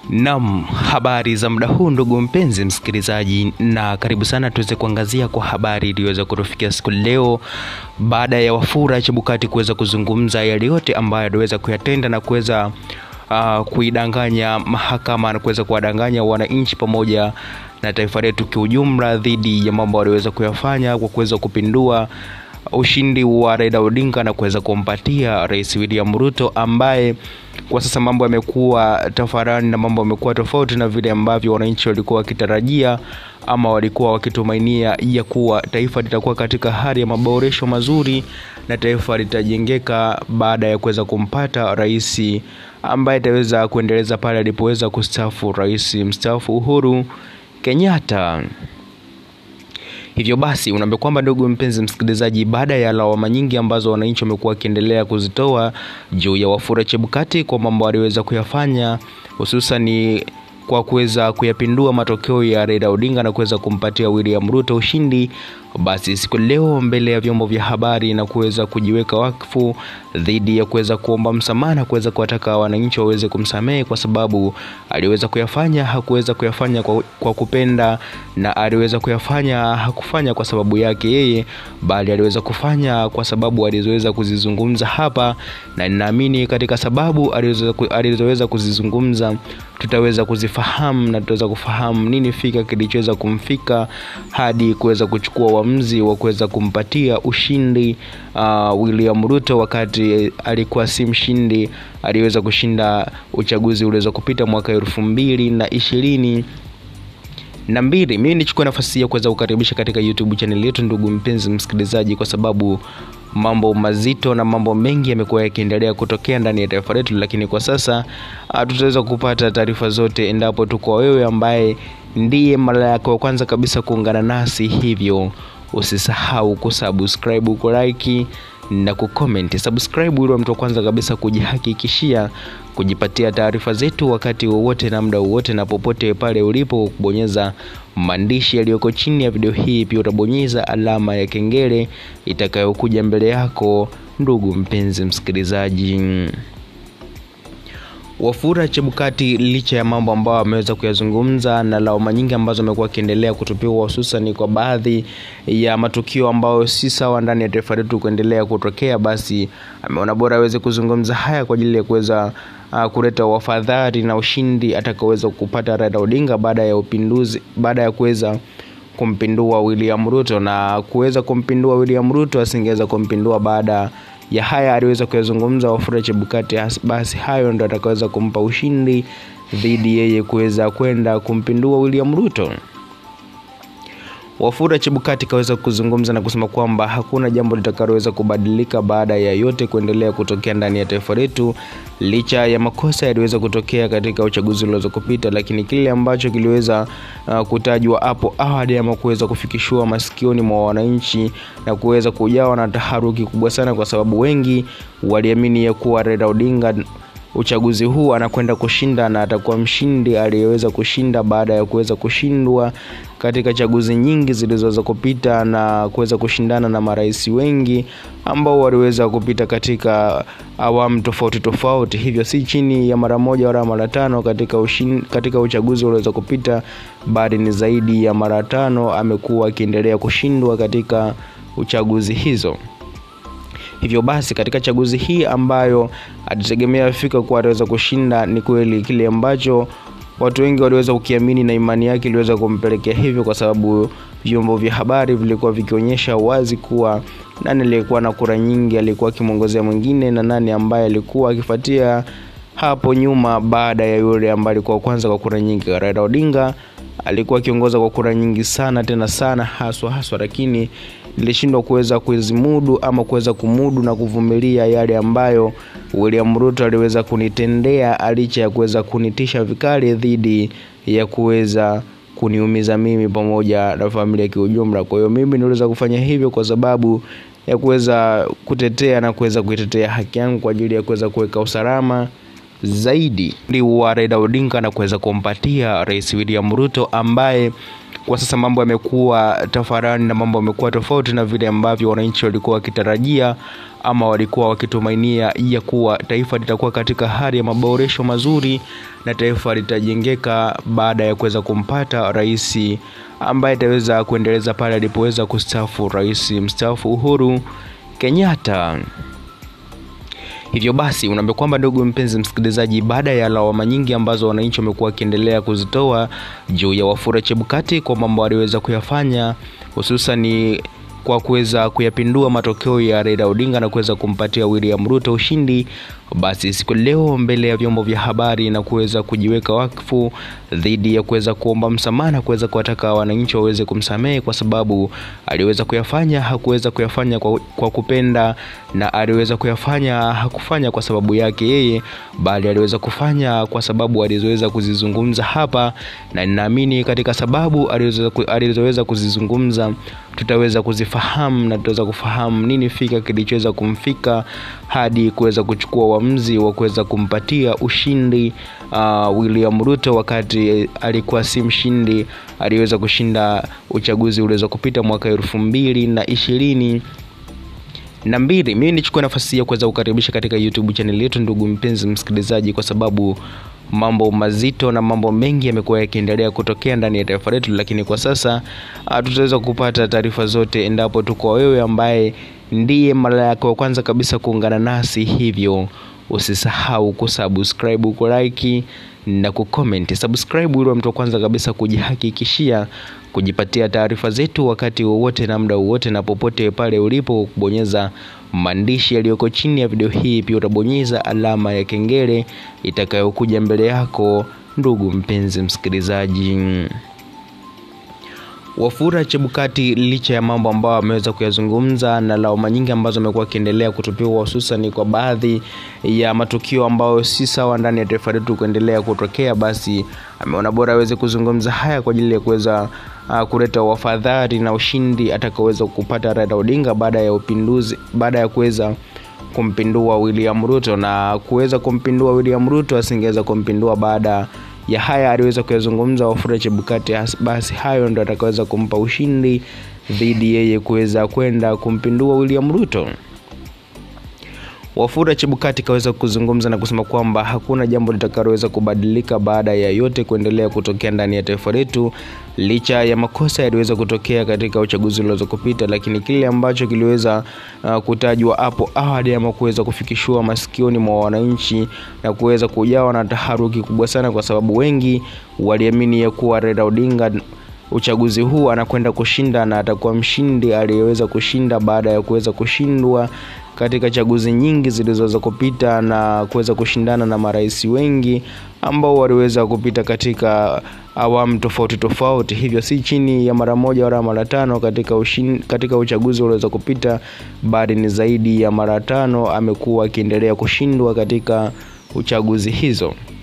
Nam, habari za muda huu ndugu mpenzi msikilizaji, na karibu sana tuweze kuangazia kwa habari iliyoweza kutufikia siku leo, baada ya Wafula Chebukati kuweza kuzungumza yale yote ambayo aliweza kuyatenda na kuweza uh, kuidanganya mahakama na kuweza kuwadanganya wananchi pamoja na taifa letu kiujumla dhidi ya mambo aliweza kuyafanya kwa kuweza kupindua ushindi wa Raila Odinga na kuweza kumpatia Rais William Ruto ambaye kwa sasa mambo yamekuwa tafarani na mambo yamekuwa tofauti na vile ambavyo wananchi walikuwa wakitarajia ama walikuwa wakitumainia ya kuwa taifa litakuwa katika hali ya maboresho mazuri na taifa litajengeka baada ya kuweza kumpata rais ambaye ataweza kuendeleza pale alipoweza kustaafu rais mstaafu Uhuru Kenyatta. Hivyo basi unaambia kwamba ndugu mpenzi msikilizaji, baada ya lawama nyingi ambazo wananchi wamekuwa wakiendelea kuzitoa juu ya Wafula Chebukati kwa mambo aliweza kuyafanya hususani kwa kuweza kuyapindua matokeo ya Raila Odinga na kuweza kumpatia William Ruto ushindi, basi siku leo mbele ya vyombo vya habari na kuweza kujiweka wakfu dhidi ya kuweza kuomba msamaha na kuweza kuwataka wananchi waweze kumsamehe kwa sababu aliweza kuyafanya hakuweza kuyafanya kwa, kwa kupenda na aliweza kuyafanya hakufanya kwa sababu yake yeye, bali aliweza kufanya kwa sababu alizoweza kuzizungumza hapa, na ninaamini katika sababu alizoweza kuzizungumza tutaweza kuzifahamu na tutaweza kufahamu nini fika kilichoweza kumfika hadi kuweza kuchukua uamuzi wa kuweza kumpatia ushindi uh, William Ruto wakati alikuwa si mshindi, aliweza kushinda uchaguzi uliweza kupita mwaka elfu mbili na ishirini na mbili. Mimi nichukue nafasi ya kuweza kukaribisha katika YouTube channel yetu, ndugu mpenzi msikilizaji, kwa sababu mambo mazito na mambo mengi yamekuwa yakiendelea kutokea ndani ya taifa letu, lakini kwa sasa tutaweza kupata taarifa zote endapo tu kwa wewe ambaye ndiye mara yako ya kwanza kabisa kuungana nasi, hivyo usisahau kusubscribe, kulike na kucomment. Subscribe ili mtu wa kwanza kabisa kujihakikishia kujipatia taarifa zetu wakati wowote na muda wowote na popote pale ulipo, kubonyeza maandishi yaliyoko chini ya video hii. Pia utabonyeza alama ya kengele itakayokuja mbele yako, ndugu mpenzi msikilizaji. Wafula Chebukati licha ya mambo ambayo ameweza kuyazungumza na lawama nyingi ambazo amekuwa akiendelea kutupiwa hususan kwa baadhi ya matukio ambayo si sawa ndani ya taifa letu kuendelea kutokea, basi ameona bora aweze kuzungumza haya kwa ajili ya kuweza uh, kuleta wafadhali na ushindi atakaweza kupata Raila Odinga baada ya upinduzi, baada ya kuweza kumpindua William Ruto na kuweza kumpindua William Ruto asingeweza kumpindua baada ya haya aliweza kuyazungumza Wafula Chebukati, basi hayo ndo atakaweza kumpa ushindi dhidi yeye kuweza kwenda kumpindua William Ruto. Wafula Chebukati kaweza kuzungumza na kusema kwamba hakuna jambo litakaloweza kubadilika baada ya yote kuendelea kutokea ndani ya taifa letu, licha ya makosa yaliweza kutokea katika uchaguzi ulioweza kupita, lakini kile ambacho kiliweza uh, kutajwa hapo awali ama kuweza kufikishwa masikioni mwa wananchi na kuweza kujawa na taharuki kubwa sana, kwa sababu wengi waliamini ya kuwa Raila Odinga uchaguzi huu anakwenda kushinda na atakuwa mshindi aliyeweza kushinda baada ya kuweza kushindwa katika chaguzi nyingi zilizoweza kupita na kuweza kushindana na marais wengi ambao waliweza kupita katika awamu tofauti tofauti, hivyo si chini ya mara moja wala mara tano katika, ushin, katika uchaguzi ulioweza kupita, bali ni zaidi ya mara tano amekuwa akiendelea kushindwa katika uchaguzi hizo. Hivyo basi katika chaguzi hii ambayo alitegemea fika kuwa ataweza kushinda, ni kweli kile ambacho watu wengi waliweza kukiamini na imani yake iliweza kumpelekea hivyo, kwa sababu vyombo vya habari vilikuwa vikionyesha wazi kuwa nani aliyekuwa na kura nyingi alikuwa akimwongozea mwingine na nani ambaye alikuwa akifuatia hapo nyuma baada ya yule ambaye alikuwa kwanza kwa kura nyingi. Raila Odinga alikuwa akiongoza kwa kura nyingi sana tena sana haswa haswa, lakini nilishindwa kuweza kuzimudu ama kuweza kumudu na kuvumilia yale ambayo William Ruto aliweza kunitendea, licha ya kuweza kunitisha vikali dhidi ya kuweza kuniumiza mimi pamoja na familia kiujumla. Kwa hiyo mimi niliweza kufanya hivyo kwa sababu ya kuweza kutetea na kuweza kuitetea haki yangu kwa ajili ya kuweza kuweka usalama zaidi wa Raila Odinga na kuweza kumpatia Rais William Ruto ambaye kwa sasa mambo yamekuwa tafarani na mambo yamekuwa tofauti na vile ambavyo wananchi walikuwa wakitarajia ama walikuwa wakitumainia ya kuwa taifa litakuwa katika hali ya maboresho mazuri na taifa litajengeka baada ya kuweza kumpata rais ambaye ataweza kuendeleza pale alipoweza kustaafu rais mstaafu Uhuru Kenyatta. Hivyo basi unaambia kwamba ndugu mpenzi msikilizaji, baada ya lawama nyingi ambazo wananchi wamekuwa wakiendelea kuzitoa juu ya Wafula Chebukati kwa mambo aliweza kuyafanya hususan kwa kuweza kuyapindua matokeo ya Raila Odinga na kuweza kumpatia William Ruto ushindi, basi siku leo mbele ya vyombo vya habari na kuweza kujiweka wakfu dhidi ya kuweza kuomba msamaha na kuweza kuwataka wananchi waweze kumsamehe kwa sababu aliweza kuyafanya, hakuweza kuyafanya kwa, kwa kupenda na aliweza kuyafanya hakufanya kwa sababu yake yeye, bali aliweza kufanya kwa sababu alizoweza kuzizungumza hapa, na ninaamini katika sababu alizoweza kuzizungumza tutaweza kuzifahamu na tutaweza kufahamu nini fika kilichoweza kumfika hadi kuweza kuchukua uamuzi wa kuweza kumpatia ushindi uh, William Ruto wakati alikuwa si mshindi, aliweza kushinda uchaguzi uliweza kupita mwaka elfu mbili na ishirini na mbili. Mimi nichukue nafasi ya kuweza kukaribisha katika YouTube channel yetu, ndugu mpenzi msikilizaji, kwa sababu mambo mazito na mambo mengi yamekuwa yakiendelea kutokea ndani ya taifa letu, lakini kwa sasa uh, tutaweza kupata taarifa zote endapo tuko wewe ambaye ndiye mara yako ya kwanza kabisa kuungana nasi, hivyo usisahau kusubscribe, kulike na kucomment. Subscribe ili mtu wa kwanza kabisa kujihakikishia kujipatia taarifa zetu wakati wowote na muda wowote na popote pale ulipo, kubonyeza maandishi yaliyoko chini ya video hii. Pia utabonyeza alama ya kengele itakayokuja mbele yako, ndugu mpenzi msikilizaji. Wafula Chebukati licha ya mambo ambayo ameweza kuyazungumza na lawama nyingi ambazo amekuwa akiendelea kutupiwa hususan kwa baadhi ya matukio ambayo si sawa ndani ya taifa letu kuendelea kutokea, basi ameona bora aweze kuzungumza haya kwa ajili ya kuweza uh, kuleta wafadhali na ushindi atakaoweza kupata Raila Odinga baada ya upinduzi, baada ya kuweza kumpindua William Ruto na kuweza kumpindua William Ruto asingeweza kumpindua baada ya haya aliweza kuyazungumza Wafula Chebukati, basi hayo ndo atakaweza kumpa ushindi dhidi yeye kuweza kwenda kumpindua William Ruto. Wafula Chebukati kaweza kuzungumza na kusema kwamba hakuna jambo litakaloweza kubadilika baada ya yote kuendelea kutokea ndani ya taifa letu, licha ya makosa yaliweza kutokea katika uchaguzi ulioweza kupita, lakini kile ambacho kiliweza uh, kutajwa hapo awali ama kuweza kufikishwa masikioni mwa wananchi na kuweza kujawa na taharuki kubwa sana, kwa sababu wengi waliamini ya kuwa Raila Odinga uchaguzi huu anakwenda kushinda na atakuwa mshindi aliyeweza kushinda baada ya kuweza kushindwa katika chaguzi nyingi zilizoweza kupita na kuweza kushindana na marais wengi ambao waliweza kupita katika awamu tofauti tofauti, hivyo si chini ya mara moja wala mara tano katika, ushin, katika uchaguzi ulioweza kupita, bali ni zaidi ya mara tano amekuwa akiendelea kushindwa katika uchaguzi hizo.